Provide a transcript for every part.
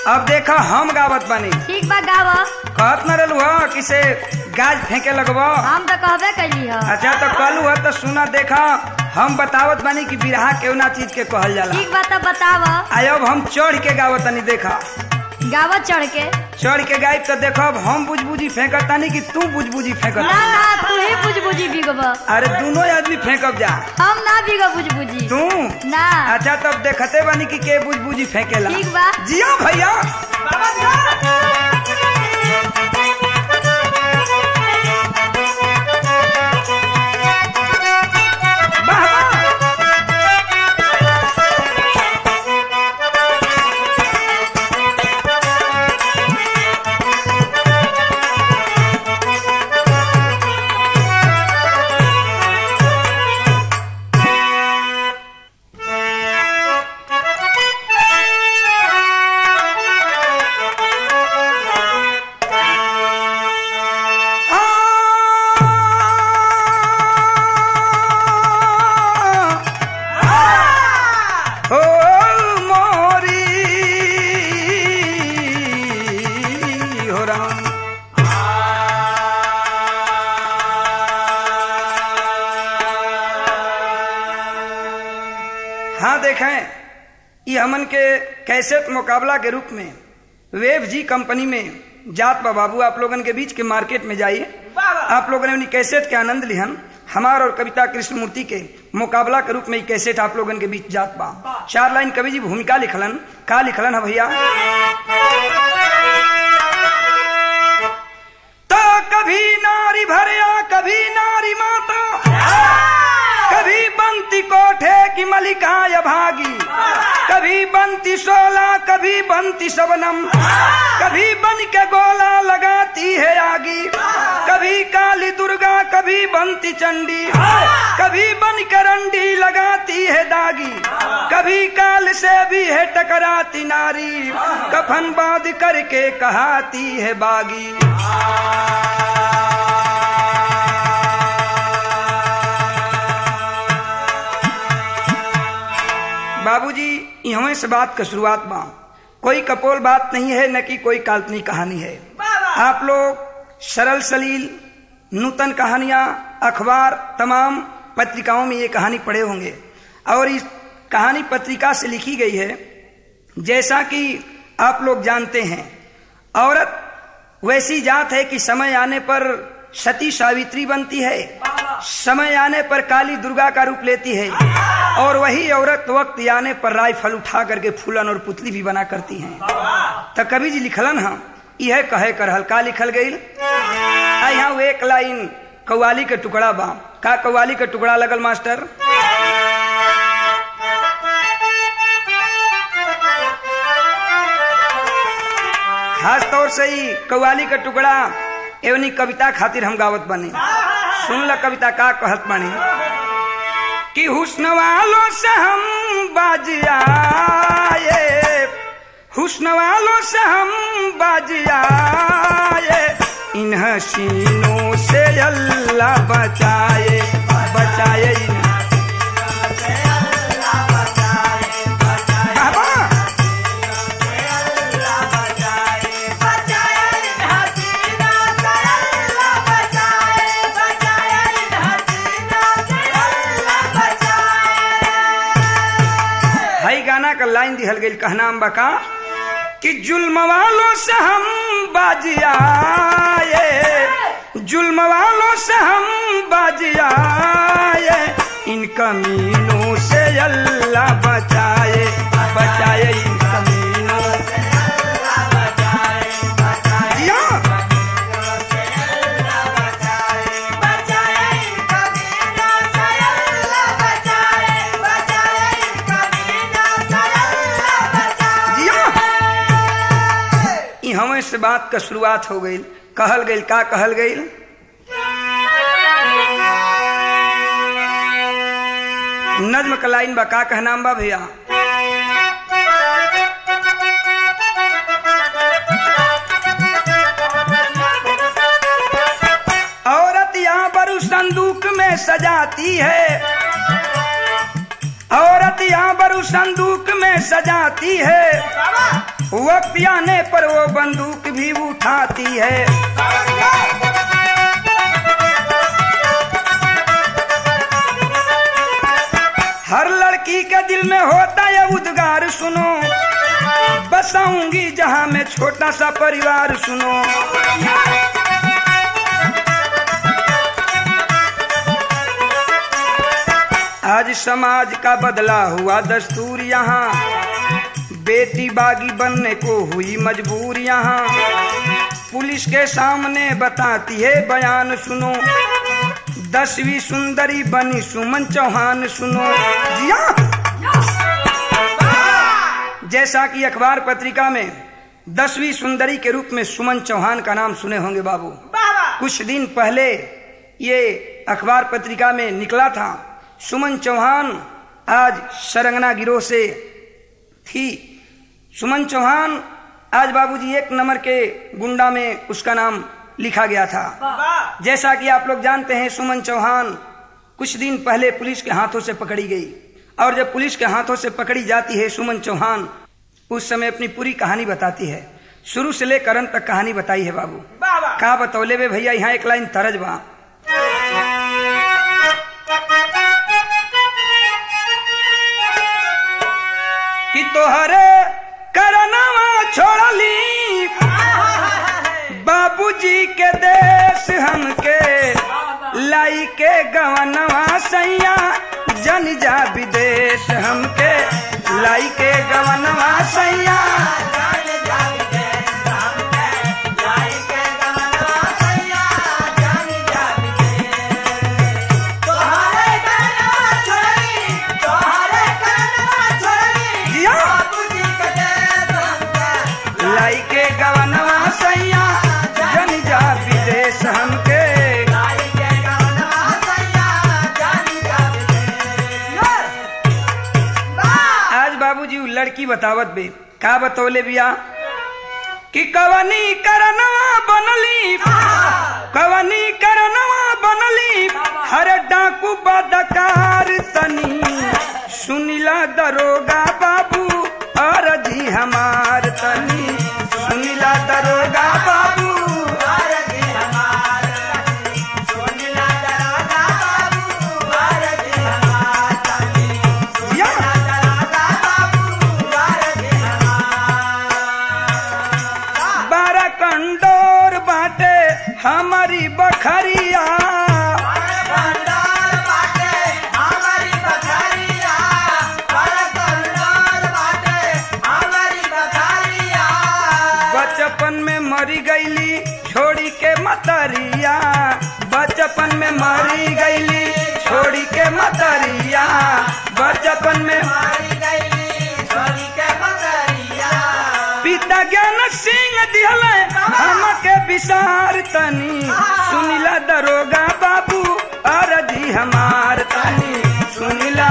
अब देखा हम गावत बानी ठीक बा गाव कहत न रहलू ह कि से गाज फेंके लगब हम तो कहबे कैली ह अच्छा तो कहलू ह तो सुना देखा हम बतावत बानी कि बिरहा केवना चीज के कहल जाला ठीक बा तो बताव आयब हम चढ़ के गावत तनी देखा गाव चढ़ के चढ़ के गायब तो देखब हम बुझबुझी फेंकत तानी कि तू बुझबुझी फेंकत ना ना तू ही बुझ बुझी बिगब अरे दोनों आदमी फेंकब जा हम ना बिगब बुझ बुझी तू ना अच्छा तब देखते बानी कि के बुझबुझी फेंकेला ठीक बा जियो भैया वाह, वाह। ओ मोरी हो राम हाँ देखें ये हमन के कैसेट मुकाबला के रूप में वेव जी कंपनी में जात बा बाबू आप लोगन के बीच के मार्केट में जाइए आप लोगों ने उन्हीं कैसेट के आनंद लिहन हमार और कविता कृष्णमूर्ति के मुकाबला के रूप में ये कैसेट आप लोगन के बीच जात बा चार लाइन कवि जी भूमिका लिखलन का लिखलन है भैया तो कभी नारी भरया कभी नारी माता कभी बंती कोठे की मलिका या भागी कभी बंती सोला कभी बंती सबनम कभी बन के गोला लगाती है आगी कभी काली दुर्गा कभी बंती चंडी कभी बन के रंडी लगाती है दागी कभी काल से भी है टकराती नारी कफन बांध करके कहाती है बागी बाबूजी यहाँ से बात का शुरुआत बा कोई कपोल बात नहीं है न कि कोई काल्पनिक कहानी है आप लोग सरल सलील नूतन कहानियां अखबार तमाम पत्रिकाओं में ये कहानी पढ़े होंगे और इस कहानी पत्रिका से लिखी गई है जैसा कि आप लोग जानते हैं औरत वैसी जात है कि समय आने पर सती सावित्री बनती है समय आने पर काली दुर्गा का रूप लेती है और वही औरत वक्त आने पर राइफल उठा करके फूलन और पुतली भी बना करती हैं तो कवि जी लिखलन हम यह कहे कर हल्का लिखल गई यहाँ एक लाइन कव्वाली के टुकड़ा बा का कव्वाली के टुकड़ा लगल मास्टर खास तौर से ही कव्वाली का टुकड़ा एवनी कविता खातिर हम गावत बने सुन ल कविता का कहत बने कि हुस्न वालों से हम बाज आए हुस्न वालों से हम बाज आए इन हसीनों से अल्लाह बचाए बचाए इन बाबा हई गाना का लाइन दिहल गई कहना अम्बा का कि जुल्म वालों से हम बाज आए जुल्म वालों से हम बाज आए इन कमीनों से अल्लाह बचाए बचाए इन कमीनों से जिया। जिया। ई हमें से बात का शुरुआत हो गई कहल गई का कहल गई नज्म का लाइन बा का कहनाम बा भैया औरत यहाँ पर उस संदूक में सजाती है औरत यहाँ पर उस संदूक में सजाती है वक्त आने पर वो बंदूक भी उठाती है हर लड़की के दिल में होता है उद्गार सुनो बसाऊंगी जहां मैं छोटा सा परिवार सुनो आज समाज का बदला हुआ दस्तूर यहाँ बेटी बागी बनने को हुई मजबूर यहाँ पुलिस के सामने बताती है बयान सुनो दसवीं सुंदरी बनी सुमन चौहान सुनो जिया जैसा कि अखबार पत्रिका में दसवीं सुंदरी के रूप में सुमन चौहान का नाम सुने होंगे बाबू कुछ दिन पहले ये अखबार पत्रिका में निकला था सुमन चौहान आज सरंगना गिरोह से थी सुमन चौहान आज बाबूजी एक नंबर के गुंडा में उसका नाम लिखा गया था जैसा कि आप लोग जानते हैं सुमन चौहान कुछ दिन पहले पुलिस के हाथों से पकड़ी गई और जब पुलिस के हाथों से पकड़ी जाती है सुमन चौहान उस समय अपनी पूरी कहानी बताती है शुरू से लेकर अंत तक कहानी बताई है बाबू का बतौले वे भैया यहाँ एक लाइन तरज बा कि तोहरे करनवा छोड़ली बाबूजी के देश हमके लाई के गवनवा सैया जन जा विदेश हमके लाई के गवनवा सैया जिया लाई के गवनवा सैया जन जा विदेश हमके आज बाबूजी उ लड़की बतावत बे का बतौले बिया कि कवनी करनवा बनली कवनी करनवा बनली हर डाकू बदकार तनी सुनिला दरोगा बाबू अरजी हमार तनी सुनिला दरोगा बाबू या बारह कंडोर बाटे हमारी बखरिया बचपन में मरी गईली छोड़ी के मतरिया बचपन में मरी गईली छोड़ी के मतरिया बचपन में पिता ज्ञान सिंह दिहले हमके विसार तनी सुनिला दरोगा बाबू अरजी हमार तनी सुनिला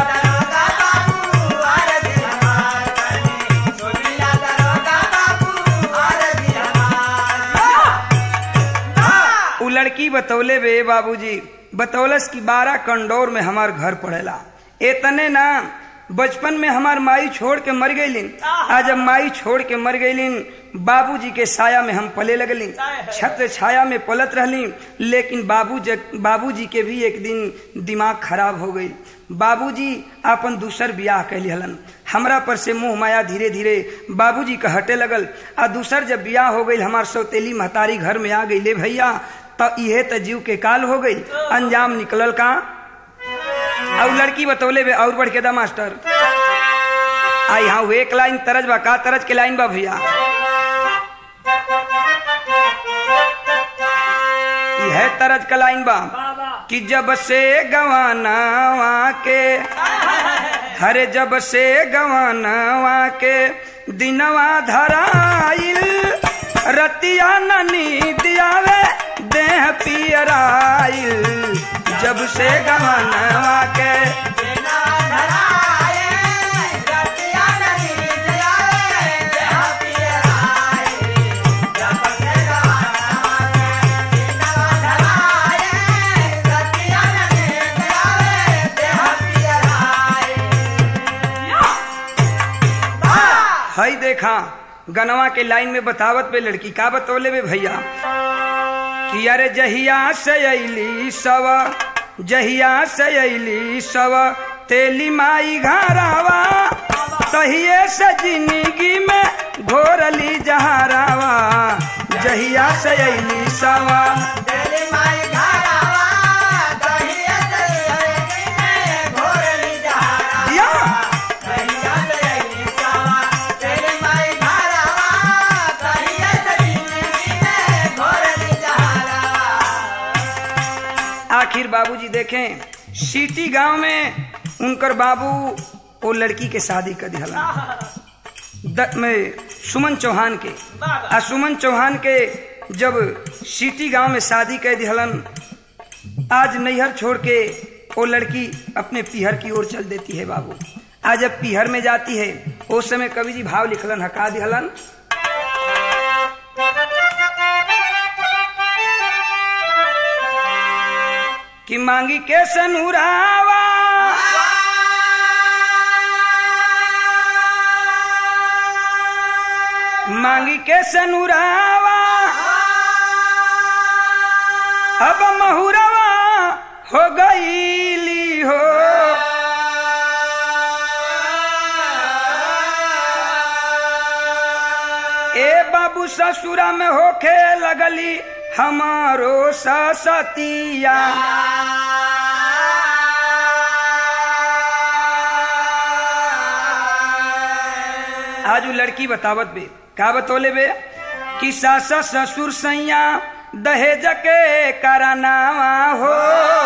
उ लड़की बतौले बे बाबूजी बतौलस की बारह कंडोर में हमार घर पड़ेला एतने ना बचपन में हमार माई छोड़ के मर गईलिन आज जब माई छोड़ के मर गईलिन बाबूजी के साया में हम पले लगली छत्र छाया में पलत रहली लेकिन बाबू बाबूजी के भी एक दिन दिमाग खराब हो गई बाबूजी अपन दूसर बियाह कैली हलन हमरा पर से मुंह माया धीरे धीरे बाबूजी का हटे लगल आ दूसर जब बियाह हो गई हमार सौतेली महतारी घर में आ गई ले भैया तो इहे त जीव के काल हो गई अंजाम निकलल का और लड़की बतौले बे और बढ़ के दा मास्टर आ यहाँ एक लाइन तरज बा का तरज के लाइन बा भैया यह तरज का लाइन बा कि जब से गवानावा के हरे जब से गवानावा के दिनवा धराइल रतिया ननी दियावे देह पियराइल जब से गवानावा के हई देखा गनवा के लाइन में बतावत पे लड़की का बतौले बे भैया कि अरे जहिया से अली सव जहिया से अली सव तेली माई घरावा तहिए से जिंदगी में घोरली जहरावा जहिया से अली सवा दिया आखिर बाबूजी देखें सीटी गांव में उनकर बाबू वो लड़की के शादी कर दिहला द- में सुमन चौहान के आ सुमन चौहान के जब सीटी गांव में शादी कर दिहलन आज नैहर छोड़ के वो लड़की अपने पीहर की ओर चल देती है बाबू आज जब पीहर में जाती है उस समय कवि जी भाव लिखलन हका दिहलन कि मांगी के सनुरावा मांगी के सनुरावा अब महुरवा हो गईली हो ए बाबू ससुरा में होखे लगली हमारो ससतिया आज उ लड़की बतावत बे का बतौले बे कि सास ससुर सैया दहेज के करानावा हो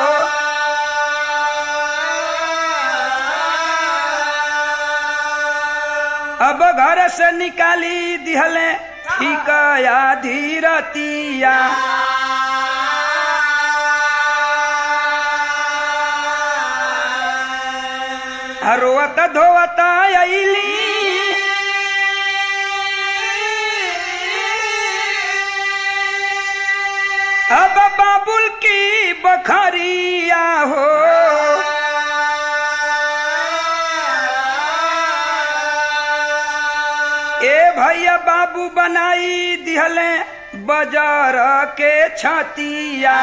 अब घर से निकाली दिहले ठीक धीरतिया रोवत धोवत अली अब बाबुल की बखरिया हो ए भैया बाबू बनाई दिहले बाजार के छतिया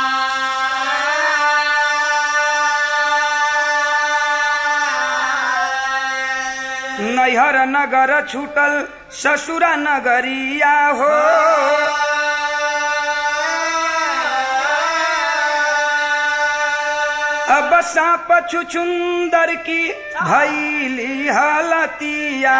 नैहर नगर छूटल ससुरा नगरिया हो अब सांप छुछुंदर की भैली हालतिया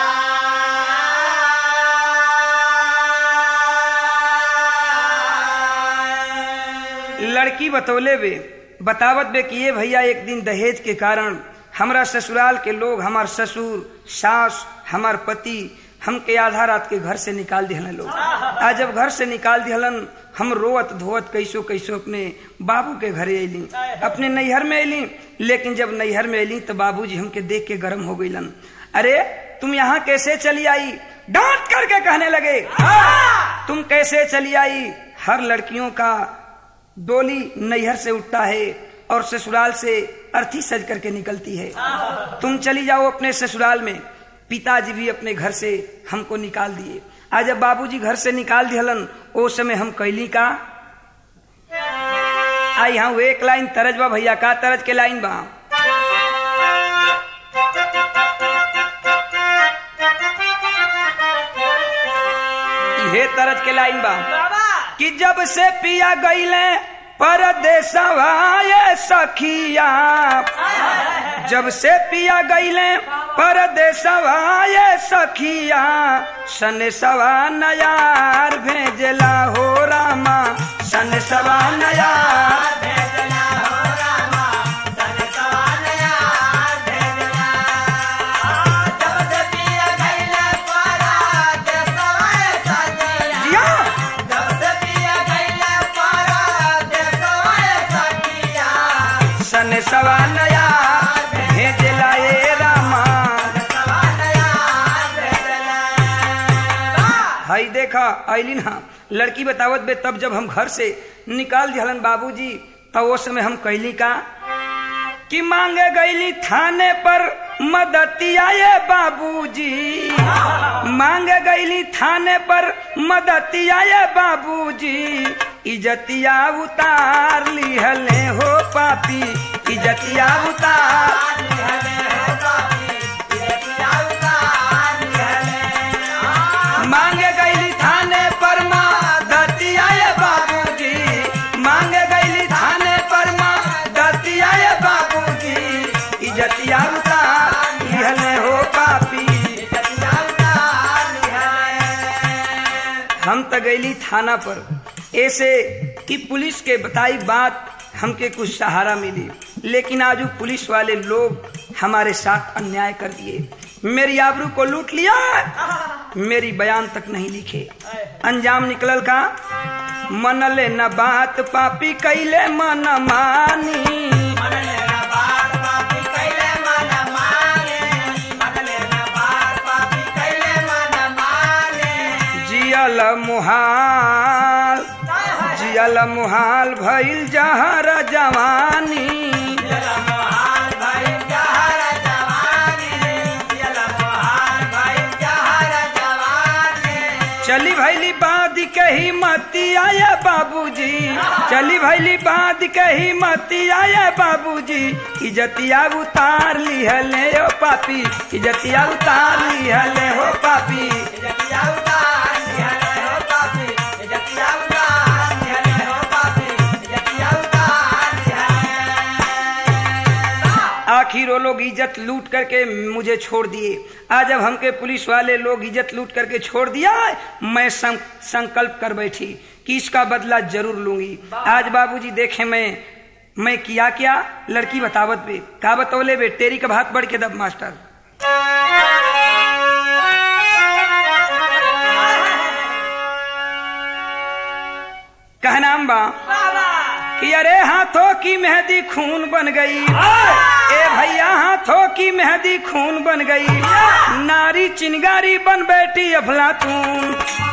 लड़की बतौले बे बतावत बे कि ये भैया एक दिन दहेज के कारण हमरा ससुराल के लोग हमार ससुर सास हमार पति हमके आधा रात के घर से निकाल दिहलन लोग आज जब घर से निकाल दिहलन हम रोवत धोवत कैसो कैसो अपने बाबू के घरे अली अपने नैहर में अली लेकिन जब नैहर में अली तो बाबूजी हमके देख के गर्म हो गईलन अरे तुम यहाँ कैसे चली आई डांट करके कहने लगे तुम कैसे चली आई हर लड़कियों का डोली नैहर से उठता है और ससुराल से अर्थी सज करके निकलती है तुम चली जाओ अपने ससुराल में पिताजी भी अपने घर से हमको निकाल दिए आज जब बाबूजी घर से निकाल दिहलन ओ समय हम कैली का आई हाँ एक लाइन तरज बा भैया का तरज के लाइन बा इहे तरज के लाइन बा कि जब से पिया गईले परदेसवा ये सखिया जब से पिया गईले परदेसवा ये सखिया सन सवा नयार भेजला हो रामा सन सवा नयार जिया सन सवा नयार भेजला ए रामा हई देखा ऐलिन हाँ लड़की बतावत बे तब जब हम घर से निकाल दिहलन बाबूजी तब वो समय हम कैली का कि मांगे गईली थाने पर मदतिया ये बाबूजी मांग गईली थाने पर मदतिया ये बाबूजी इजतिया उतार लिहले हो पापी इजतिया उतार मांग गईली थाने पर मदतिया ये बाबूजी मांग गईली थाने पर मदतिया ये बाबूजी इजतिया उतार लिहले हो पापी हम त गईली थाना पर ऐसे कि पुलिस के बताई बात हमके कुछ सहारा मिली लेकिन आज वो पुलिस वाले लोग हमारे साथ अन्याय कर दिए मेरी आबरू को लूट लिया मेरी बयान तक नहीं लिखे अंजाम निकलल का मन ले न बात पापी कैले मन मानी जियल मुहाल जियल मुहाल भइल जहर जवानी चली भैली बाद के ही मती आया बाबूजी चली भैली बाद के ही मती आया बाबूजी इजतिया उतार लिहले हो पापी इजतिया उतार लिहले हो पापी आखिर वो लोग इज्जत लूट करके मुझे छोड़ दिए आज जब हमके पुलिस वाले लोग इज्जत लूट करके छोड़ दिया मैं सं, संकल्प कर बैठी कि इसका बदला जरूर लूंगी आज बाबूजी देखे मैं मैं किया क्या लड़की बतावत बे का बतौले बे तेरी का भात बढ़ के दब मास्टर कहनाम बा कि अरे हाथों की मेहंदी खून बन गई ए भैया हाथों की मेहंदी खून बन गई नारी चिंगारी बन बैठी अफलातून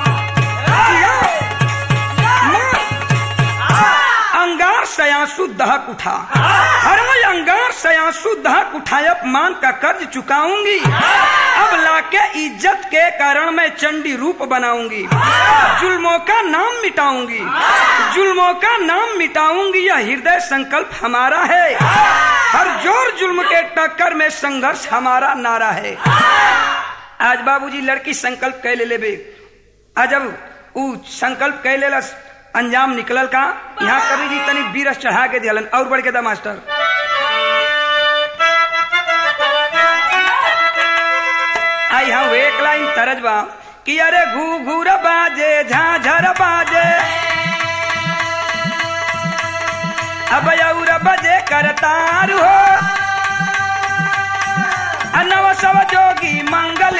अंगार सयासु दहक उठा हरे अंगार सयासु दहक उठा अपमान का कर्ज चुकाऊंगी अब लाके इज्जत के कारण मैं चंडी रूप बनाऊंगी जुल्मों का नाम मिटाऊंगी जुल्मों का नाम मिटाऊंगी यह हृदय संकल्प हमारा है हर जोर जुल्म के टक्कर में संघर्ष हमारा नारा है आज बाबूजी लड़की संकल्प कह ले लेबे आज जब ऊ संकल्प कह लेलस अंजाम निकलल का यहाँ कवि जी तनी बीरस चढ़ा के दिहलन और बढ़ के दा मास्टर आई हम एक लाइन तरज बा कि अरे घू घूर बाजे झाझर बाजे अब और बजे करतार हो नव सब जोगी मंगल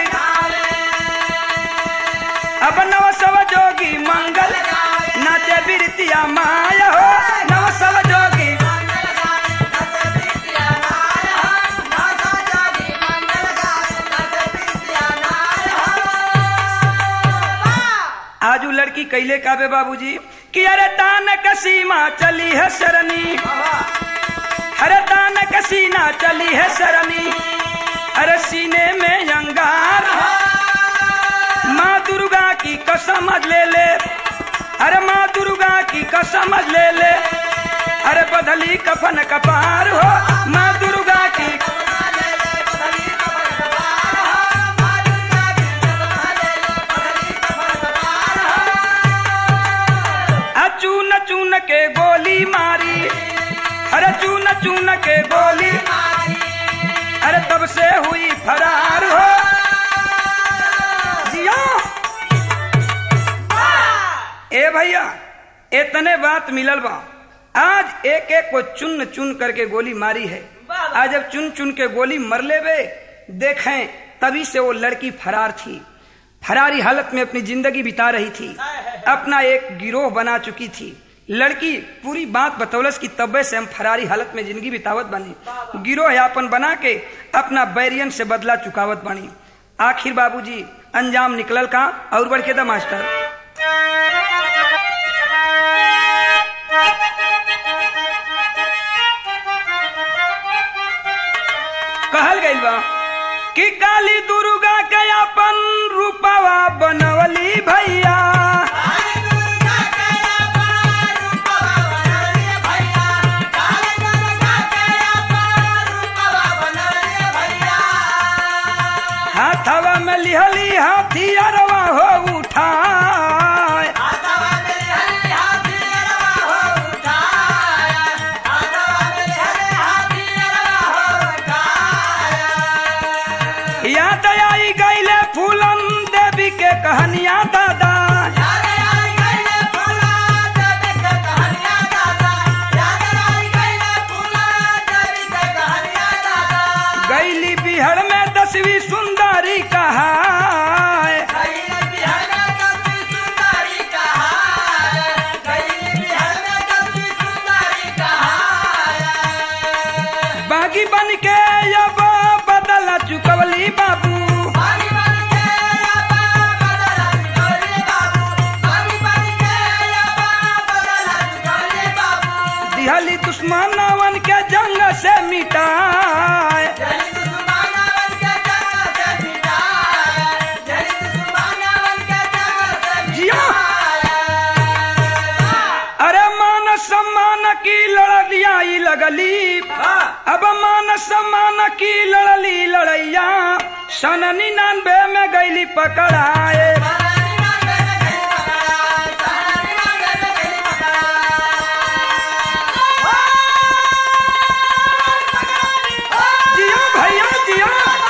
अब नव सब जोगी मंगल नाचे बिरतिया माया हो नव सब जोगी आजू लड़की कैले काबे बाबूजी कि अरे तान कसीमा चली है सरनी अरे तान कसीना चली है सरनी अरे सीने में अंगार माँ दुर्गा की कसम ले ले अरे माँ दुर्गा की कसम ले ले अरे बदली कफन कपार हो माँ दुर्गा की चून चून के गोली मारी अरे चून चून के गोली अरे तब से हुई फरार हो जिया ए भैया इतने बात मिलल बा आज एक एक को चुन चुन करके गोली मारी है आज जब चुन चुन के गोली मर ले बे देखें तभी से वो लड़की फरार थी फरारी हालत में अपनी जिंदगी बिता रही थी अपना एक गिरोह बना चुकी थी लड़की पूरी बात बतौलस की तब्बे से हम फरारी हालत में जिंदगी बितावत बनी गिरोह यापन बना के अपना बैरियन से बदला चुकावत बनी आखिर बाबूजी अंजाम निकलल का और बढ़ के द मास्टर कहल गई बा कि काली दुर्गा के अपन रूपवा बनवली भैया हाथवा में लिहली हाथी अरवा हो उठाए याद आई गईले फूलन देवी के कहानिया दादा गईली बिहड़ में दसवीं सुंदरी कहा बागी बन के अब बदल चुकवली बाबू दिहली दुश्मनवन के जंग से मिटाए जिया अरे मान सम्मान की लड़लिया ई लगली अब मान सम्मान की लड़ली लड़ैया सन निन्यानवे में गईली पकड़ाए जिया भैया जिया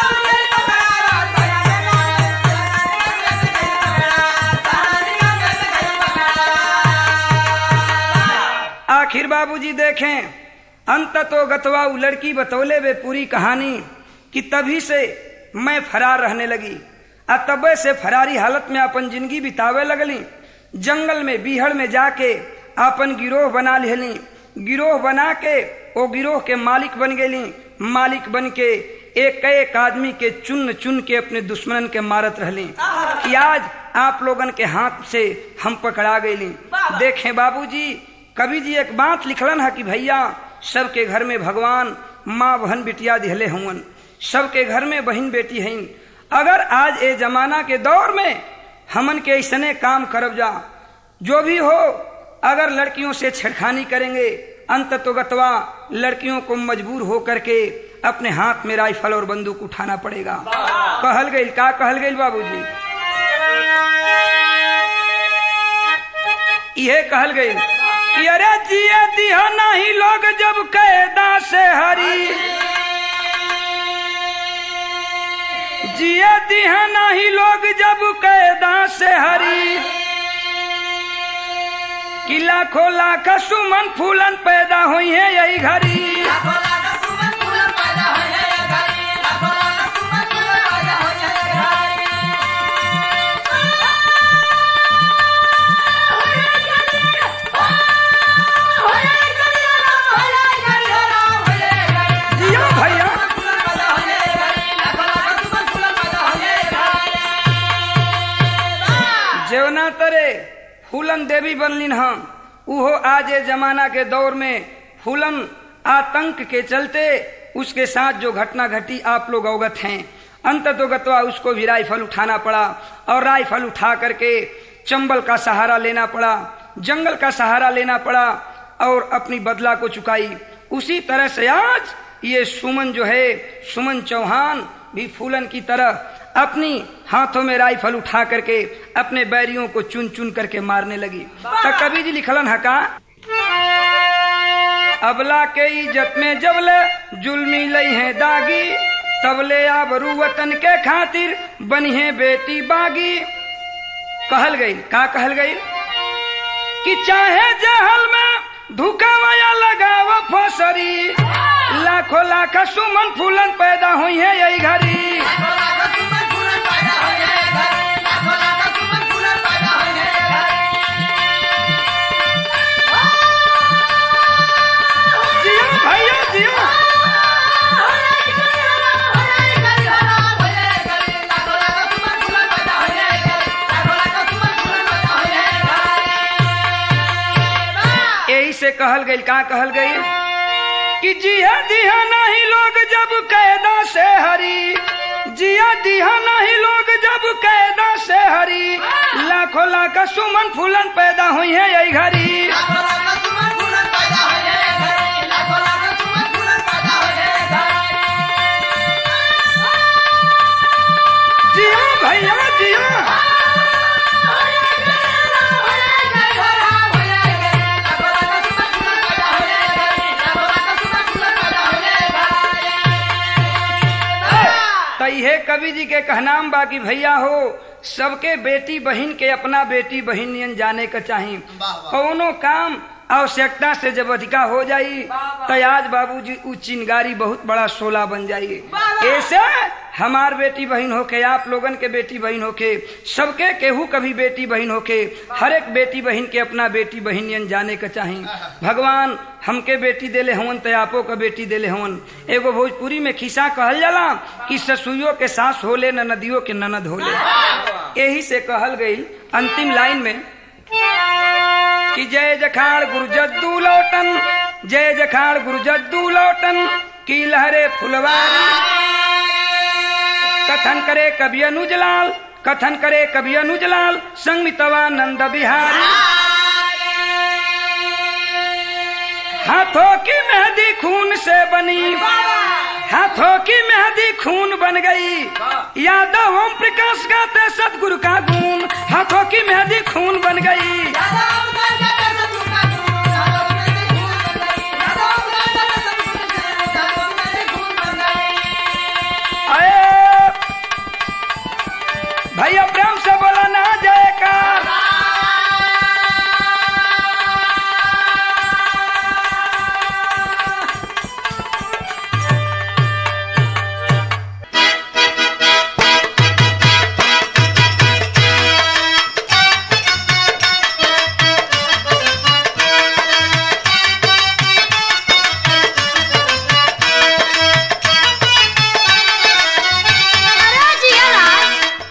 आखिर बाबूजी देखें अंत तो गतवा उ लड़की बतौले वे पूरी कहानी कि तभी से मैं फरार रहने लगी आ तबे से फरारी हालत में अपन जिंदगी बितावे लगली जंगल में बीहड़ में जाके अपन गिरोह बना लेली गिरोह बना के वो गिरोह के मालिक बन गेली मालिक बन के एक एक आदमी के चुन चुन के अपने दुश्मनन के मारत रहली कि आज आप लोगन के हाथ से हम पकड़ा गईली देखें बाबूजी कवि जी एक बात लिखलन है कि भैया सबके घर में भगवान माँ बहन बिटिया दिहले हुवन सबके घर में बहन बेटी हैं अगर आज ए जमाना के दौर में हमन के ऐसने काम करब जा जो भी हो अगर लड़कियों से छेड़खानी करेंगे अंत तो गतवा लड़कियों को मजबूर हो करके अपने हाथ में राइफल और बंदूक उठाना पड़ेगा कहल गई का कहल गई बाबूजी यह कहल गई कि अरे जिए दिया नहीं लोग जब कैदा से हरी जिए दिया नहीं लोग जब कैदा से हरी कि लाखों लाख सुमन फूलन पैदा हुई है यही घड़ी जिया भैया जेवना तरे फूलन देवी बनलिन हम उहो आज ए जमाना के दौर में फूलन आतंक के चलते उसके साथ जो घटना घटी आप लोग अवगत हैं अंत तो गतवा उसको भी राइफल उठाना पड़ा और राइफल उठा करके चंबल का सहारा लेना पड़ा जंगल का सहारा लेना पड़ा और अपनी बदला को चुकाई उसी तरह से आज ये सुमन जो है सुमन चौहान भी फूलन की तरह अपनी हाथों में राइफल उठा करके अपने बैरियों को चुन चुन करके मारने लगी तो कभी जी लिखलन हका अबला के इज्जत में जबले जुल्मी लई है दागी तबले आबरू वतन के खातिर बनी है बेटी बागी कहल गई का कहल गई कि चाहे जहल में धुकावया लगाव फसरी लाखों लाख सुमन फूलन पैदा हुई है यही घड़ी जियो भैया जियो यही से कहल गई का कहल गई कि जिया दिया नहीं लोग जब कैदा से हरी जिया दिहा नहीं लोग जब कैदा से हरी लाखों लाख सुमन फूलन पैदा हुई है यही घड़ी जिया भैया जिया तो ये कवि जी के कहनाम बाकी भैया हो सबके बेटी बहन के अपना बेटी बहन नियन जाने का चाही कौनो काम आवश्यकता से जब अधिका हो जाई तो आज बाबूजी उ चिंगारी बहुत बड़ा सोला बन जाई ऐसे हमार बेटी बहन होके आप लोगन के बेटी बहन होके सबके केहू कभी बेटी बहन होके हर एक बेटी बहन के अपना बेटी बहन नियन जाने का चाही भगवान हमके बेटी देले हवन तो आपो का बेटी देले हवन एगो भोजपुरी में खिस्सा कहल जाला कि ससुइयों के सास होले न नदियों के ननद होले यही से कहल गई अंतिम लाइन में कि जय जखाड़ गुरु जद्दू लौटन जय जखाड़ गुरु जद्दू लौटन की लहरे फुलवारी कथन करे कवि अनुजलाल कथन करे कवि अनुजलाल संगमितवा नंद बिहारी हाथों की मेहंदी खून से बनी हाथों की मेहंदी खून बन गई यादव ओम प्रकाश गाते सतगुरु का गुण हाथों की मेहंदी खून बन गई अरे भैया प्रेम से बोला ना जयकार अरे जिया लाल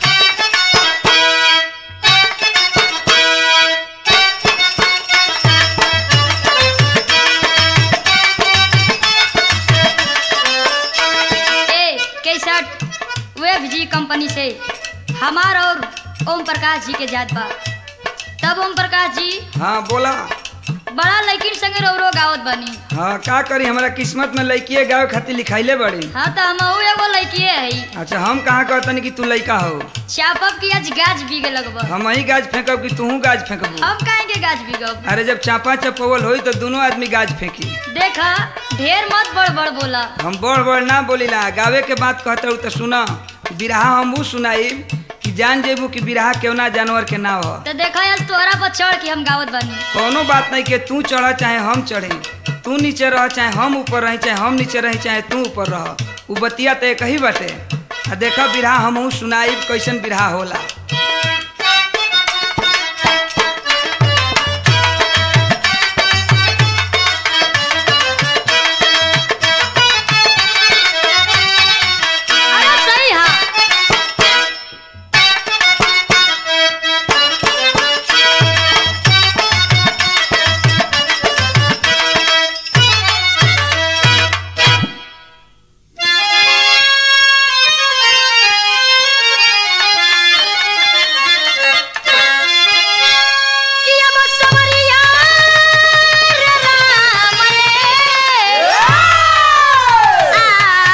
ए केसट वेब जी कंपनी से हमार और ओम प्रकाश जी के जात बा तब ओम प्रकाश जी हाँ बोला बड़ा लड़किन संगे रोरो गावत बनी हाँ का करी हमारा किस्मत में लड़किए गाँव खातिर लिखाइले बड़ी हाँ तो हम एगो लड़किए है अच्छा हम कहाँ कहतनी कि तू लड़का हो चापब की आज गाज बीगे लगब हम ही गाज फेंकब कि तू गाज फेंकबू हम काहे के गाज बीगब अरे जब चापा चपवल होई तो दोनों आदमी गाज फेंकी देखा ढेर मत बड़ बड़ बोला हम बड़ बड़ ना बोलीला गावे के बात कहते हो तो सुना बिरहा हमू सुनाई कि जान जेबू कि बिरहा केव ना जानवर के ना हो तो देखा आज तोहरा पर चढ़ के हम गावत बनी कोनो बात नहीं कि तू चढ़ चाहे हम चढ़े तू नीचे रह चाहे हम ऊपर रही चाहे हम नीचे रही चाहे तू ऊपर रह उ बतिया तो एक ही बाटे आ देखा बिरहा हमहू सुनाई कैसन बिरहा होला अरे सही हा कि अब सवरिया रे राम रे आ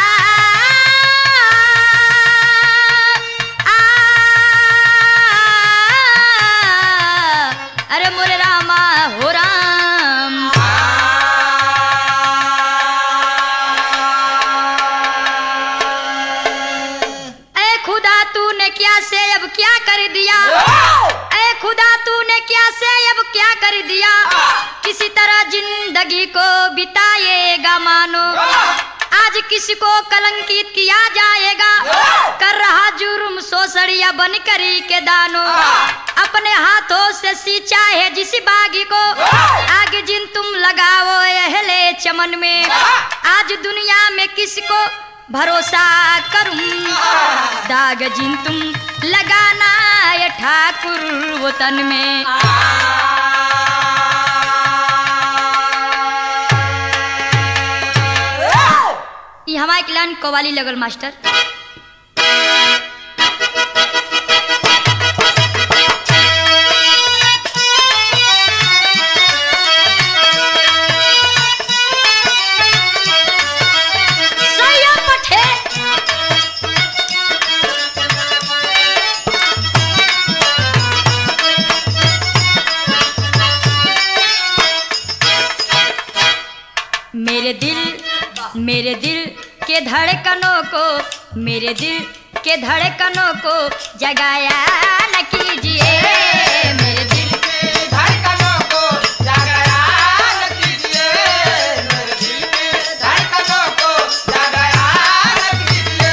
आ अरे मोरे रामा हो राम ए खुदा तूने क्या से अब क्या कर दिया ए खुदा तूने क्या से अब क्या कर दिया किसी तरह जिंदगी को बिताएगा मानो आज किसी को कलंकित किया जाएगा कर रहा जुर्म सोसड़िया बन करी के दानो अपने हाथों से सींचा है जिस बागी को आग जिन तुम लगाओ अहले चमन में आज दुनिया में किसको भरोसा करूं दाग जिन तुम लगाना ये ठाकुर वतन में ये हमारे क्लान कवाली लगल मास्टर मेरे दिल के धड़कनों को मेरे दिल के धड़कनों को जगाया न कीजिए मेरे दिल धड़कनों को जगाया न कीजिए मेरे दिल की धड़कनों को जगाया न कीजिए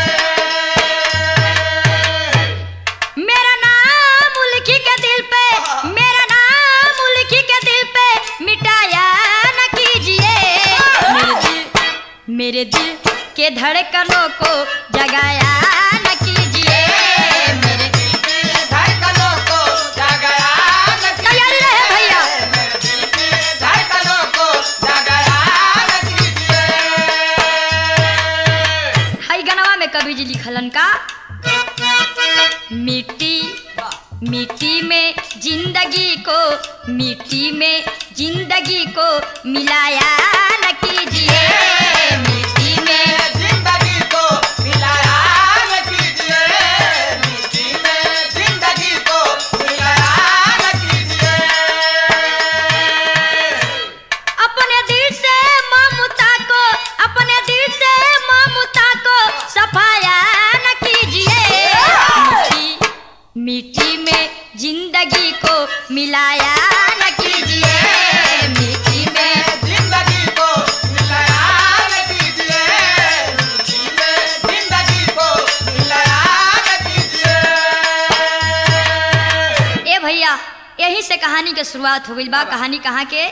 मेरा नाम उल्की के दिल पे मेरा नाम उल्की के दिल पे मिटाया न कीजिए मेरे दिल मेरे दिल के धड़कनों को जगाया न कीजिए मेरे धड़कनों को जगाया न तैयारी रहे भैया मेरे दिल की धड़कनों को जगाया न कीजिए हई गनवा में कवि जी लिखलन का मिट्टी मिट्टी में जिंदगी को मिट्टी में जिंदगी को मिलाया न कीजिए मिट्टी में जिंदगी को मिलाया न कीजिए मिट्टी में जिंदगी को मिलाया न कीजिए अपने दिल से ममता को अपने दिल से ममता को सफाया न कीजिए मिट्टी मिट्टी में जिंदगी को मिलाया न कीजिए मिट्टी में जिंदगी को मिलाया न कीजिए मिट्टी में जिंदगी को मिलाया न कीजिए ए भैया यही से कहानी के शुरुआत हो गई बा कहानी कहाँ के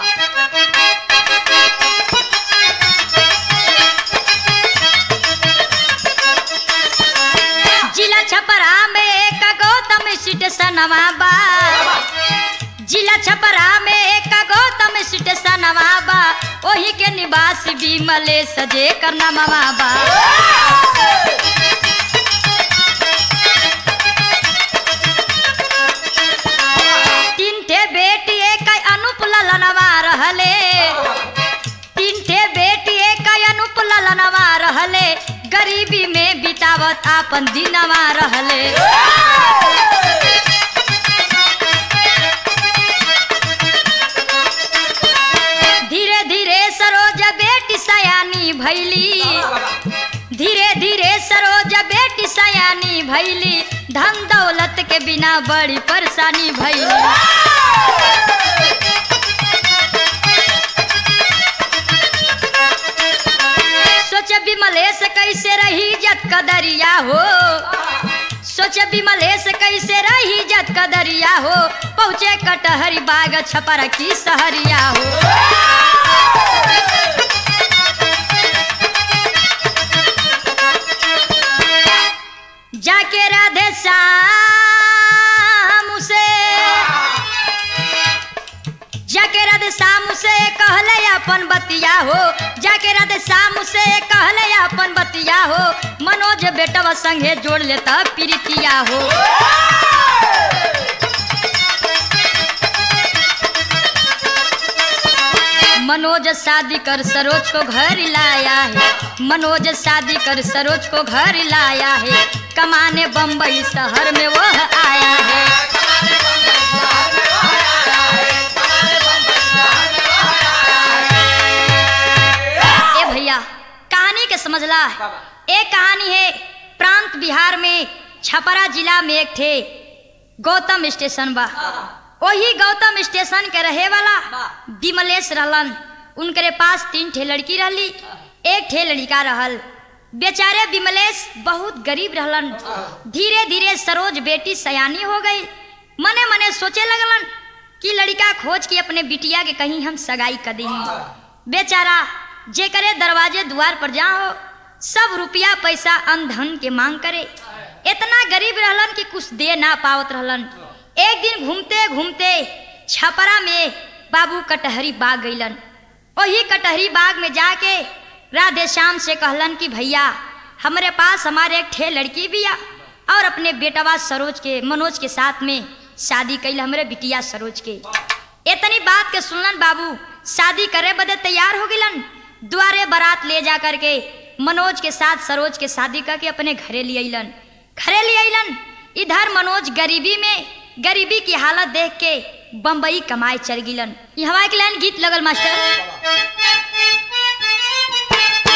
जिला छपरा में एक गौतम स्टेशनवा बा जिला छपरा में एक गौतम स्टेशनवा बा ओही के निवास भी मले सजे करना बा तीन ठे बेटी एक अनुप ललनवा रहले तीन ठे बेटी एक अनुप ललनवा रहले गरीबी में बितावत आपन दिनवा रहले धीरे धीरे सरोज बेटी सयानी भैली धीरे धीरे सरोज बेटी सयानी भैली धन दौलत के बिना बड़ी परेशानी भैली सोच विमलेश कैसे रही जत कदरिया हो सोच विमलेश कैसे रही जत कदरिया हो पहुँचे कटहरी बाग छपर की सहरिया हो जाके राधे श्याम से जाके राधे श्याम से कहले अपन बतिया हो जाके राधे श्याम से कहले अपन बतिया हो मनोज बेटवा संगे जोड़ लेता प्रीतिया हो मनोज शादी कर सरोज को घर लाया है मनोज शादी कर सरोज को घर लाया है कमाने बम्बई शहर में वो आया है ए भैया कहानी के समझला एक कहानी है प्रांत बिहार में छपरा जिला में एक थे गौतम स्टेशन बा वही गौतम स्टेशन के रहे वाला विमलेश रहलन उनके पास तीन ठे लड़की रहली एक ठे लड़का रहल बेचारे विमलेश बहुत गरीब रहलन धीरे धीरे सरोज बेटी सयानी हो गई मने मने सोचे लगलन कि लड़का खोज के अपने बिटिया के कहीं हम सगाई कर दी बेचारा जे करे दरवाजे द्वार पर जाओ सब रुपया पैसा अन धन के मांग करे इतना गरीब रहलन कि कुछ दे ना पावत रहलन एक दिन घूमते घूमते छपरा में बाबू कटहरी बाग गईलन वही कटहरी बाग में जाके राधे श्याम से कहलन कि भैया हमारे पास हमारे एक ठे लड़की भी आ और अपने बेटवा सरोज के मनोज के साथ में शादी कैल हमरे बिटिया सरोज के इतनी बात के सुनलन बाबू शादी करे बदे तैयार हो गिलन द्वारे बारात ले जा करके मनोज के साथ सरोज के शादी करके अपने घरे ले अलन घरे ले अलन इधर मनोज गरीबी में गरीबी की हालत देख के बम्बई कमाए चल गिलन यहाँ एक लाइन गीत लगल मास्टर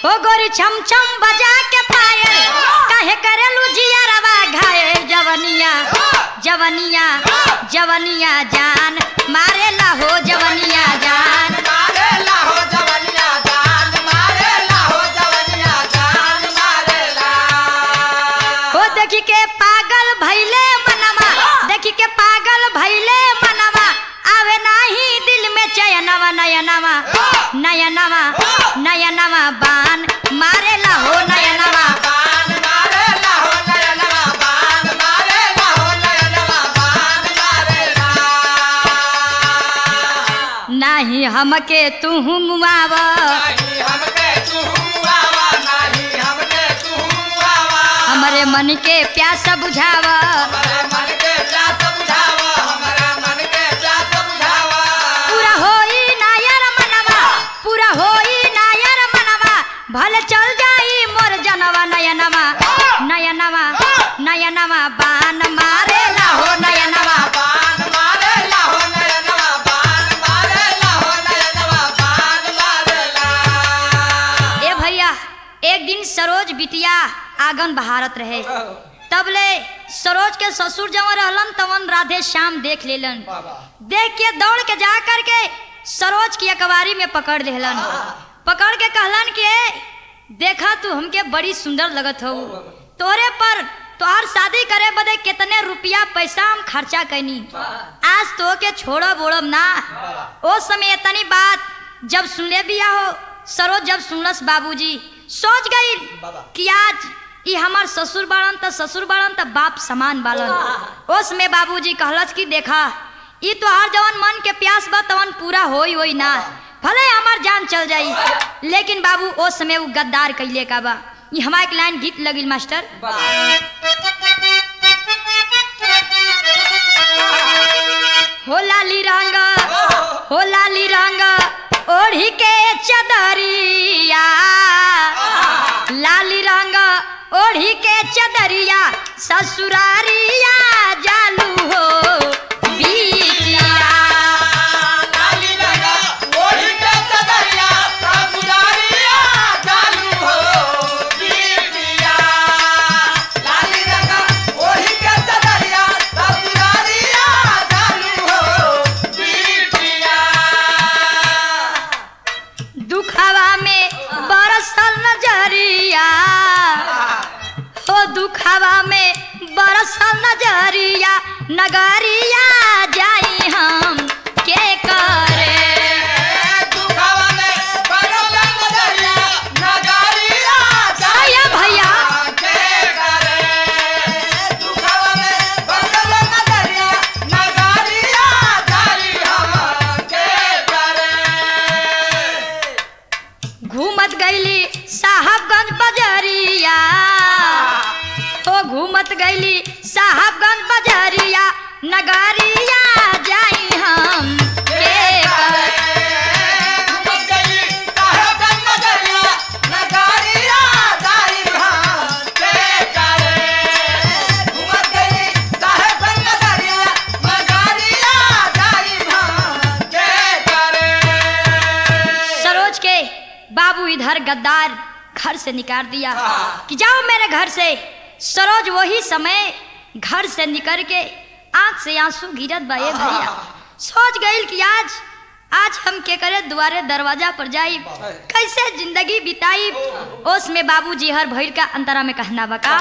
ओ गोरी छम छम बजा के पायल काहे करेलू जियरवा घायल जवनिया जवनिया जवनिया जान मारेला हो जवनिया जान मारे लाहो जवनिया जान मारे लाहो जवनिया जान मारे ला ओ देखी के पागल भैले मनवा देखी के पागल भैले मनवा आवे नाही दिल में चयनवा नयनवा नयनवा नयनवा बान मारेला हो नयनवा बान मारे लाहो नयनवा बान मारे लाहो नयनवा बान मारे ला नाही हमके तू मुआव नहीं हमके तू आवा नहीं हमके तू आवा हमरे मन के प्यास बुझाव हमारे मन के प्यास बुझावा हमारे मन के प्यास बुझावा पूरा होई नायर मनवा पूरा होई नायर मनवा भले चल जाई मोर जनवा नयनवा नयनवा नयनवा बान मारेला हो नयनवा बान मारे लाहो नयनवा बान मारे लाहो नयनवा बान मारे ला ए भैया एक दिन सरोज बिटिया आंगन बहारत रहे तब ले सरोज के ससुर जवन रहलन तवन राधे श्याम देख लेलन देख के दौड़ के जा कर के सरोज की अकबारी में पकड़ लेलन पकड़ के कहलन कि "ए, देखा तू हमके बड़ी सुंदर लगत हो तोरे पर तोहार शादी करे बदे कितने रुपया पैसा हम खर्चा कैनी आज तो के छोड़ब ओड़ब ना ओ समय इतनी बात जब सुनले बिया हो सरोज जब सुनलस बाबूजी सोच गई कि आज ई हमार ससुर बाड़न त ससुर बाड़न त बाप समान बाड़न ओस में बाबूजी कहलस कि देखा ई तो हर जवन मन के प्यास बा तवन पूरा होई होई ना भले हमार जान चल जाई लेकिन बाबू ओ समय उ गद्दार कैले का बा ई हमार एक लाइन गीत लगिल मास्टर हो लाली रंग हो लाली रंग ओढ़ी के चदरिया लाली रंग ओढ़ी के चदरिया ससुरारिया जालू हो बिटिया लाली लगा ओढ़ी के चदरिया ससुरारिया चालू हो बिटिया लाली लगा ओढ़ी के चदरिया ससुरारिया चालू हो बिटिया दुखवा में बरसल नजरिया हो दुखवा में बरसल नजरिया नगरिया जाई हम के करे दुखवा में बरसल नजरिया नगरिया आया भैया के करे दुखवा में बरसल नजरिया नगरिया जाई हम के करे घूमत गईली साहबगंज बजरिया ओ घूमत गईली साहबगंज बजरिया नगरिया जाई हम के करे घुमत गई साहेबगंज नगरिया नगरिया जाई हम के करे घुमत गई साहेबगंज नगरिया नगरिया जाई हम के करे सरोज के बाबू इधर गद्दार घर से निकाल दिया कि जाओ मेरे घर से सरोज वही समय घर से निकल के आंख से आंसू गिरत बाए भैया सोच गईल कि आज आज हम के करे दुआरे दरवाजा पर जाई कैसे जिंदगी बिताई ओस में बाबूजी हर भैर का अंतरा में कहना बका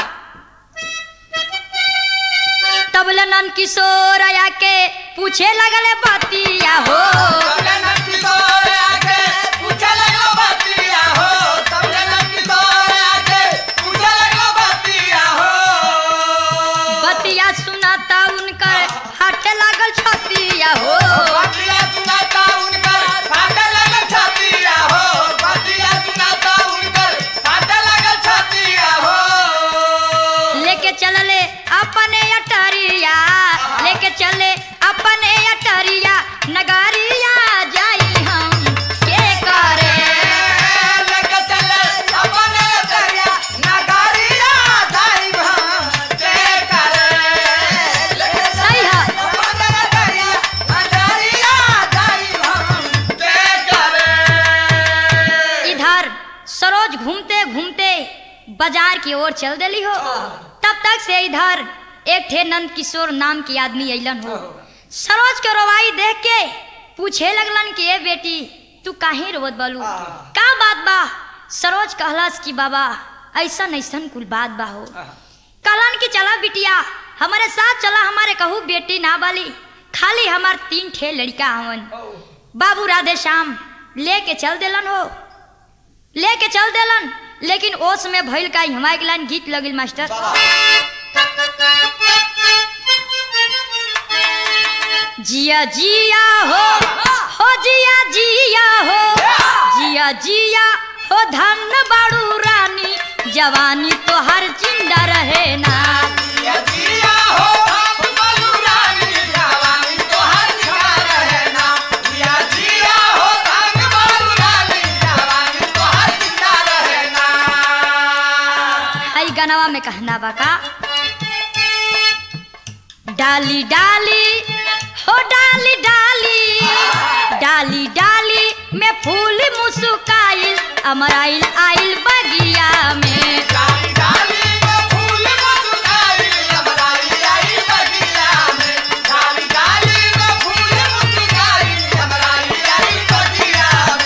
तब नन किशोर आया के पूछे लगले बतिया हो सबले नक्की तोर आके पूछे लगो बतिया हो सबले नक्की तोर आके पूछे लगो बतिया हो बतिया सुनाता उनकर हट लागल छतिया हो बतिया सुनाता उनकर फाटे लगल छतिया हो बतिया सुनाता उनकर फाटे लगल छतिया हो लेके चलले अपने अटरिया लेके चले अपने अटरिया नगरिया जाई हम के करे लेके चले अपने दरिया नगरिया जाई हम के करे लेके सही है अपने दरिया बाजार की ओर चल देली हो तब तक से इधर एक ठे नंद किशोर नाम की आदमी अइलन हो सरोज के रवाई देख के पूछे लगलन कि ए बेटी तू काहे रोवत बालू का बात बा सरोज कहलस कि बाबा ऐसन ऐसन कुल बात बा हो कहलन कि चला बिटिया हमारे साथ चला हमारे कहू बेटी ना बाली खाली हमार तीन ठे लड़का हवन बाबू राधे श्याम लेके चल देलन हो लेके चल देलन लेकिन ओस में भइल का हमारे के लाइन गीत लगिल मास्टर जिया जिया हो हो जिया जिया हो जिया जिया हो धन बाड़ू रानी जवानी तो हर जिंदा रहे ना जिया जिया हो बाबू रानी जवानी तो हर जिंदा रहना जिया जिया हो बाबू रानी जवानी तो हर जिंदा रहना आई गनवा में कहना बका डाली डाली हो डाली डाली डाली डाली में फूल मुस्काइल अमराइल आइल बगिया में डाली डाली में फूल मुस्काई अमराई आई बगिया में डाली डाली में फूल मुस्काई अमराई आई बगिया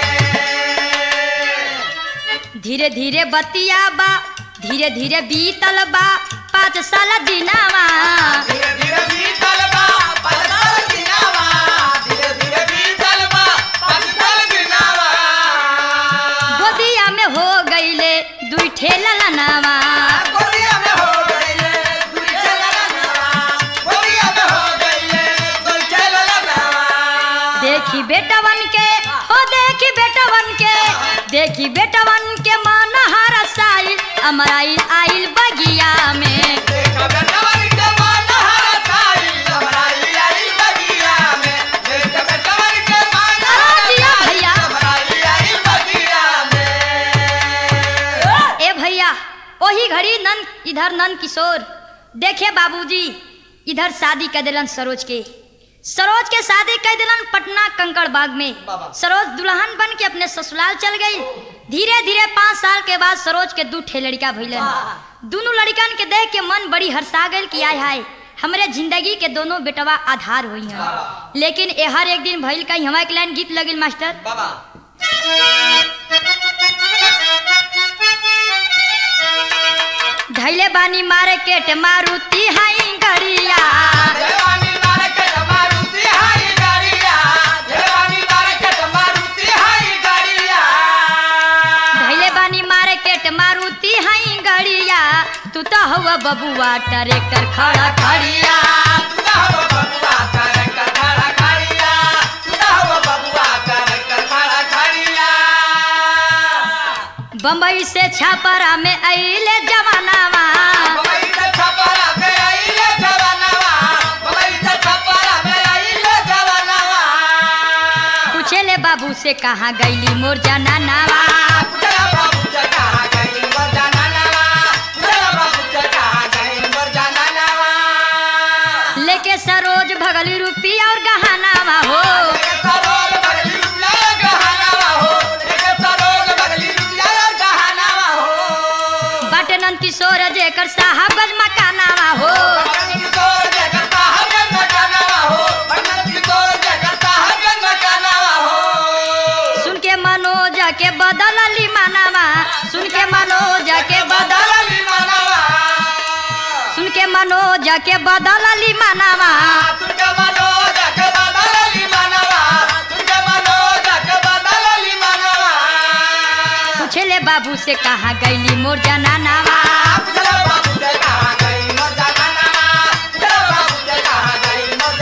में धीरे धीरे बतिया बा धीरे धीरे बीतल बा पाँच साल दिनावा धीरे धीरे बीतल बा पलटल दिनावा धीरे धीरे बीतल बा पलटल दिनावा गोदिया में हो गईले दुई ठेला लनावा गोरिया में हो गईले दुई चला लगावा गोरिया में हो गईले दुई चला लगावा देखी बेटवन के हो देखी बेटवन के देखी बेटवन के मन हरसाइल अमराइल आइल बगिया में देखा बेटवन के मान हरसाई अमराई आई बगिया में देखा बेटवन के मान अरे जिया भैया। अमराई आई बगिया में ए भैया वही घड़ी नंद इधर नंद किशोर देखे बाबूजी इधर शादी कर दिलन सरोज के सरोज के शादी कर दिलन पटना कंकड़ बाग में बाबा। सरोज दुल्हन बन के अपने ससुराल चल गई धीरे धीरे पाँच साल के बाद सरोज के दू ठे लड़का भइलन दोनों लड़कन के देख के मन बड़ी हर्षा गल कि आय हाय हमरे जिंदगी के दोनों बेटवा आधार हुई हैं लेकिन ए हर एक दिन भइल कहीं हमारे के लाइन गीत लगिल मास्टर बाबा धैले बानी मार्केट मारुति हाई गड़िया जवानी मार्केट मारुति हाई गाड़िया जवानी मार्केट मारुति हाई गाड़िया धैले बानी मार्केट मारुति हाई गड़िया तू तो हुआ बबुआ ट्रैक्टर खड़ा खड़िया तुदा हो बबुआ कर कर खड़ा खड़िया तुदा हो बबुआ कर कर खड़ा खड़िया बम्बई से छापरा में अइले जवानावा बबई से छपरा में आइले जवानवा बबई से छपरा में आइले जवानवा पूछेले बाबू से कहाँ गईली मोर जनानावा पुतला बाबू से कहा गई मोर जनानवा पुतला बाबू से कहा गई मोर जनानवा लेके सरोज भगली रुपया और गहनावा हो एक सरोज बगली रुपया गहनावा हो एक सरोज बगली रुपया गहनावा हो बाटे नंद किशोर जेकर साहबगंज मकानावा हो बगली किशोर जगत साहब मकानावा हो बगली किशोर जगत साहब मकानावा हो सुन के मनोज के बदलली मानावा सुन के मनोज के बदल बदलली मानवा सुन के मनोज के बदलली मानावा तुझे मनोज के बदलली मानवा तुझे मनोज के बदलली मानवा पूछेले बाबू से कहाँ गईली मोर जनानावा चलो बाबू से कहा गई मोर जनानवा चलो बाबू से कहा गई मोर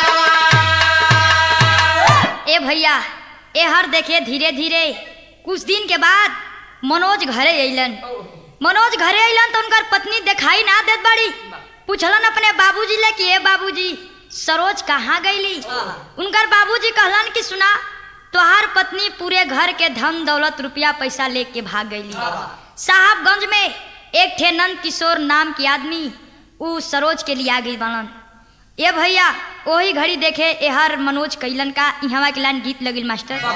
जनानवा ए भैया ए हर देखे धीरे धीरे कुछ दिन के बाद मनोज घरे अइलन मनोज घरे अइलन तो उनकर पत्नी दिखाई ना देत बाड़ी पूछलन अपने बाबूजी ले कि ए बाबूजी सरोज कहाँ गईली उनकर बाबूजी कहलन कि सुना तोहार पत्नी पूरे घर के धन दौलत रुपया पैसा लेके भाग गईली साहबगंज में एक ठे नंद किशोर नाम की आदमी ऊ सरोज के लिए आ गई बनन ए भैया वही घड़ी देखे एहर मनोज कैलन का इहवा के लाइन गीत लगिल मास्टर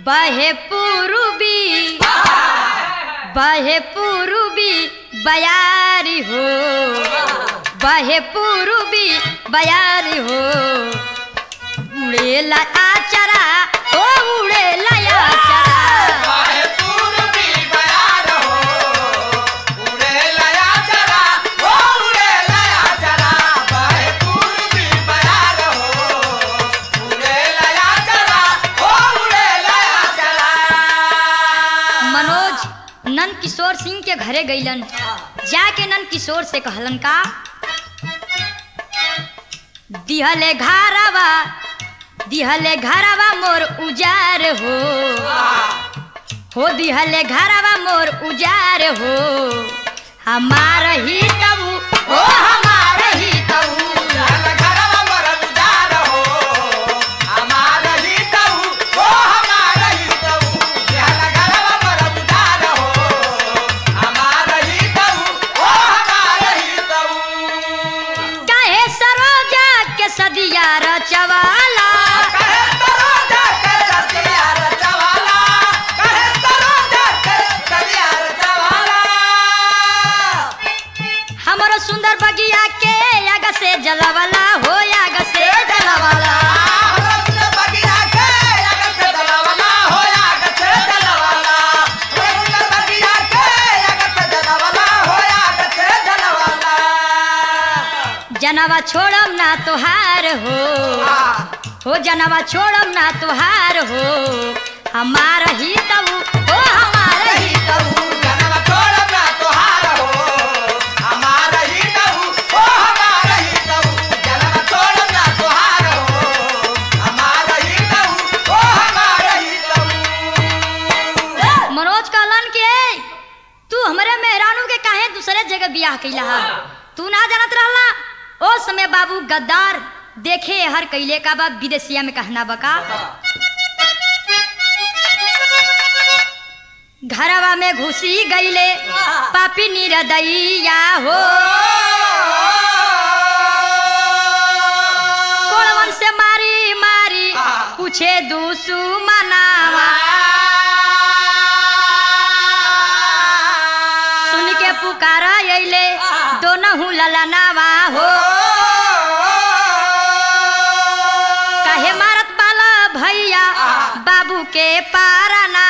बहे पूर्वी बहे पूर्वी बयारी हो बहे पूर्वी बयारी हो उड़ेला आचरा हो उड़ेला आचरा बाहे पूर्वी बयार हो उड़े लया चरा हो उड़े लया चरा बाहे पूर्वी बयार हो उड़े लया चरा हो उड़े लया चरा मनोज नंद किशोर सिंह के घरे गईलन जाके नंद किशोर से कहलन का दिहले घारावा दिहले घरावा मोर उजार हो हो दिहले घरावा मोर उजार हो हमार ही तबू हो हमार ही तबू जल घरवा मर उजार हो हमार ही तऊ हो हमार ही तऊ जल घरवा मर उजार हो हमार ही तऊ हो हमार ही तऊ काहे सरोजा के सदिया रचवाला कहे तरो जाके सतिया रचवाला कहे तरो जाके सतिया रचवाला हमरो सुंदर बगिया के आग से जलवाला हो आग से जलवाला बगिया के अगर से दलवाला हो अगर से दलवाला बगिया के अगर से दलवाला हो अगर से दलवाला जनवा छोड़म ना तोहार हो हो जनवा छोड़म ना तोहार हो हमार ही तबू हो हमार ही तबू जनवा छोड़ब ना तोहार हो हमार ही तऊ हो हमार ही तऊ जनवा छोड़ब ना तोहार हो हमार ही तऊ हो हमार ही तऊ मनोज कहलन के तू हमरे मेहरानू के काहे दूसरे जगह बियाह कैला हा तू ना जानत रहला ओ समय बाबू गद्दार देखे हर कैले का बा विदेशिया में कहना बका घरवा में घुसी गईले पापी निरदैया हो कोड़वन से मारी मारी पूछे दूसू मनावा सुन के पुकारा अइले दोनों ललनावा हो काहे मारत बाला भैया बाबू के पाराना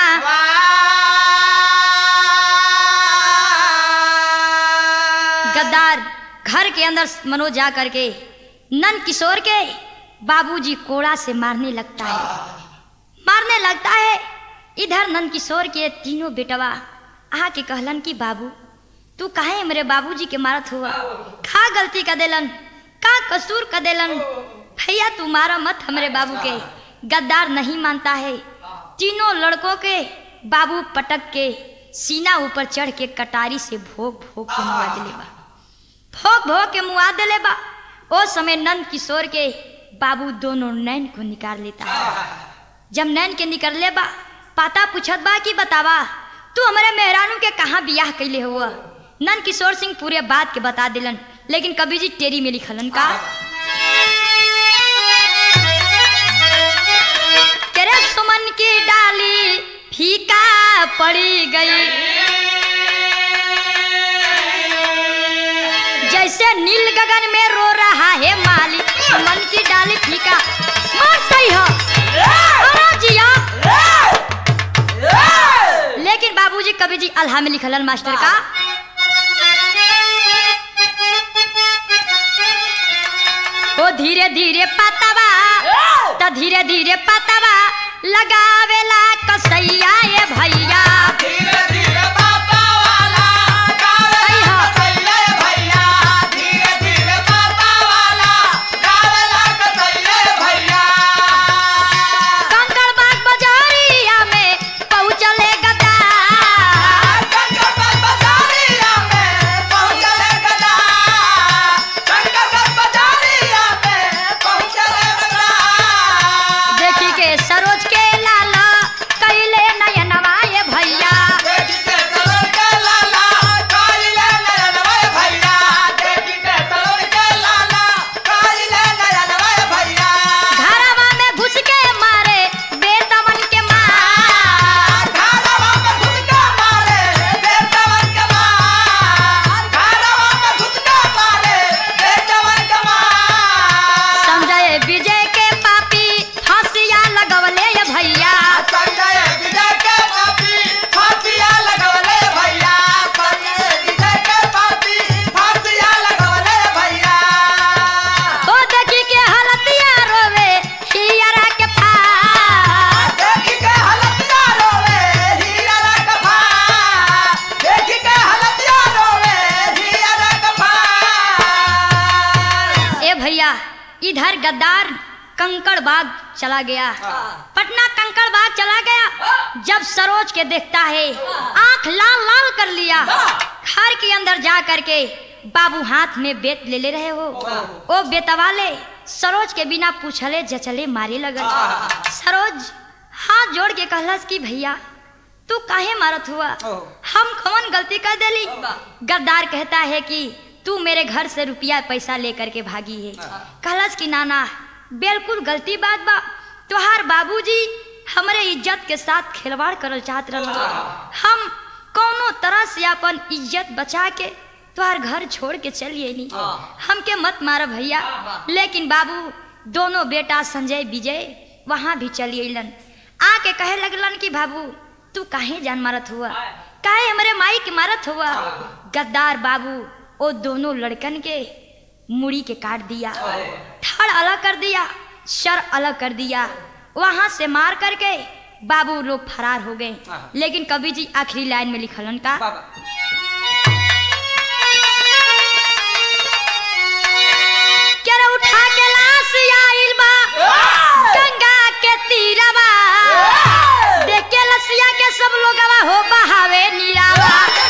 गद्दार घर के अंदर मनोज जा करके नंद किशोर के बाबूजी कोड़ा से मारने लगता है मारने लगता है इधर नंद किशोर के तीनों बेटवा आके कहलन कि बाबू तू काहे मेरे बाबूजी के मारत हुआ का गलती कर देलन का कसूर कर देलन भैया तू मारा मत हमरे बाबू के गद्दार नहीं मानता है तीनों लड़कों के बाबू पटक के सीना ऊपर चढ़ के कटारी से भोग भोग के मुआ दिले बा भोग भोग के मुआ दिले बा ओ समय नंद किशोर के बाबू दोनों नैन को निकाल लेता है जब नैन के निकलले बा पाता पूछत बा कि बतावा तू हमारे मेहरानू के कहाँ बियाह कैले हुआ नंद किशोर सिंह पूरे बात के बता दिलन लेकिन कभी जी टेरी में लिखलन का तेरे सुमन की डाली फीका पड़ी गई जैसे नील गगन में रो रहा है माली सुमन की डाली फीका बहुत सही हो अरे जिया लेकिन बाबूजी कभी जी अल्हा में लिखलन मास्टर का ओ धीरे धीरे पतवा त धीरे धीरे पतवा लगावेला कसैया ये भैया धीरे धीरे बाबा वाला गावे सही हो। कसैया भैया धीरे धीरे बाबा वाला गावे ला कसैया भैया कंकड़ बाग बाजारिया में पहुँचले गद्दार कंकड़ बाजारिया में पहुंचले गदा कंकड़ बाजारिया में पहुंचले गदा देखी के सरोज के लाला कैले नयनवा ये भैया इधर गद्दार कंकड़ बाग चला गया पटना कंकड़ बाग चला गया जब सरोज के देखता है आंख लाल लाल कर लिया घर के अंदर जा करके बाबू हाथ में बेत ले ले रहे हो ओ बेतवाले सरोज के बिना पूछले जचले मारे लगल सरोज हाथ जोड़ के कहलस कि भैया तू काहे मारत हुआ हम कौन गलती कर देली गद्दार कहता है कि तू मेरे घर से रुपया पैसा लेकर के भागी है कहलस कि नाना बिल्कुल गलती बात बा तुहार बाबूजी हमरे इज्जत के साथ खिलवाड़ करल चाहत रहल हम कौनो तरह से अपन इज्जत बचा के तुहार घर छोड़ के चलिए नी हमके मत मार भैया लेकिन बाबू दोनों बेटा संजय विजय वहां भी चली अलन आके कहे लगलन कि बाबू तू काहे जान मारत हुआ काहे हमरे माई के मारत हुआ गद्दार बाबू ओ दोनों लड़कन के मुड़ी के काट दिया धड़ अलग कर दिया सर अलग कर दिया वहां से मार करके बाबू लोग फरार हो गए लेकिन कवि जी आखिरी लाइन में लिखलन का केरा उठा के लाश आइल बा गंगा के तीरवा देख के लसिया के सब लोगवा हो बहावे नीरावा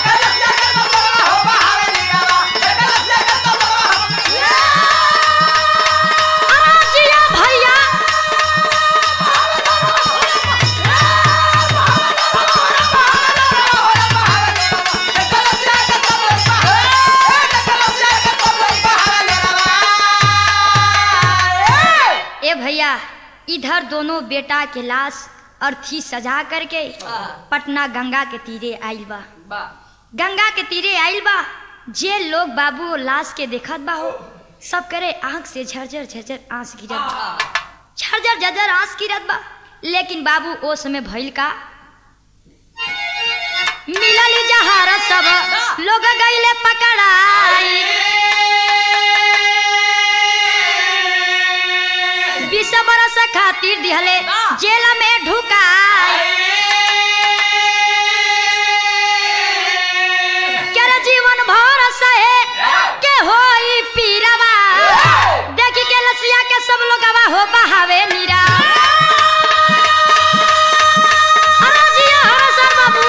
आजिया भैया ए भैया इधर दोनों बेटा के लाश अर्थी सजा करके पटना गंगा के तीरे आइल बा गंगा के तीरे आइल बा जे लोग बाबू लाश के देखत बा हो सब करे आंख से झरझर झरझर आंस गिरत बा झरझर झरझर आंस गिरत बा लेकिन बाबू ओ समय भइल का मिलल जहार सब लोग गईले पकड़ाई बीस बरस खातिर दिहले जेल में ढुकाई केरा जीवन भर सहे के होई पीरवा देखी के लसिया के सब लोगवा हो बहावे नीरा अरे जिया हर सर बाबू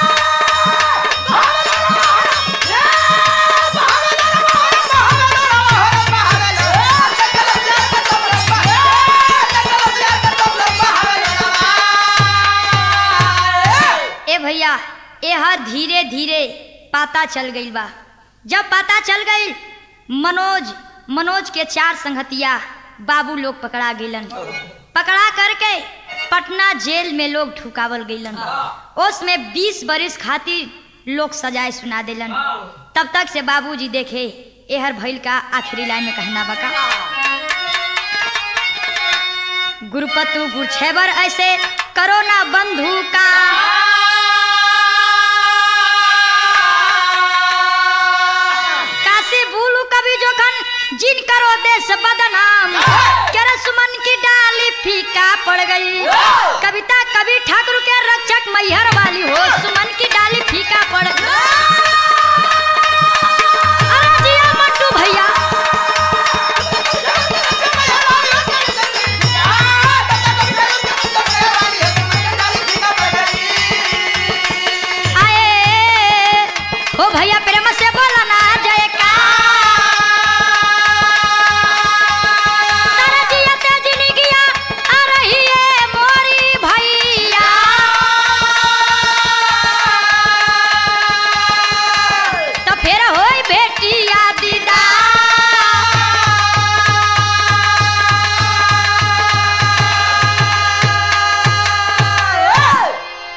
ए भैया एहर धीरे धीरे पता चल गई बा जब पता चल गई मनोज मनोज के चार संगतिया बाबू लोग पकड़ा गईलन पकड़ा करके पटना जेल में लोग ठुकावल गईलन उसमें बीस बरिस खातिर लोग सजाए सुना दिलन तब तक से बाबूजी देखे एहर भइल का आखिरी लाइन में कहना बका गुरुपतु गुरछेबर ऐसे करो ना बंधु का काशी भूलू कभी जोखन जिन करो देश बदनाम केरा सुमन की डाली फीका पड़ गई कविता कवि ठाकुर के रक्षक मैहर वाली हो सुमन की डाली फीका पड़ गई अरे जिया मंटू भैया आए हो भैया पे